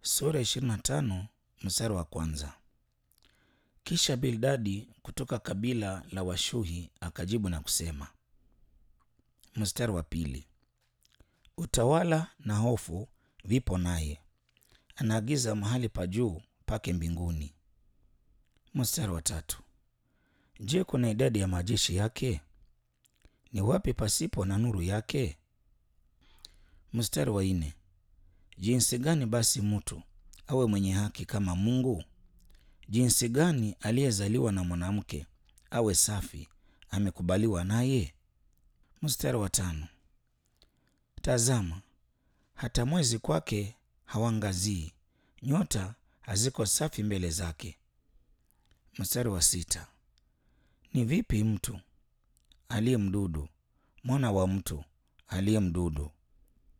sura 25 mstari wa kwanza. Kisha Bildadi kutoka kabila la Washuhi akajibu na kusema, mstari wa pili, utawala na hofu vipo naye, anaagiza mahali pa juu pake mbinguni. Mstari wa tatu, je, kuna idadi ya majeshi yake? Ni wapi pasipo na nuru yake? Mstari wa nne, jinsi gani basi mtu awe mwenye haki kama Mungu? Jinsi gani aliyezaliwa na mwanamke awe safi, amekubaliwa naye? Mstari wa tano, tazama hata mwezi kwake hawangazii, nyota haziko safi mbele zake. Mstari wa sita, ni vipi mtu aliye mdudu, mwana wa mtu aliye mdudu,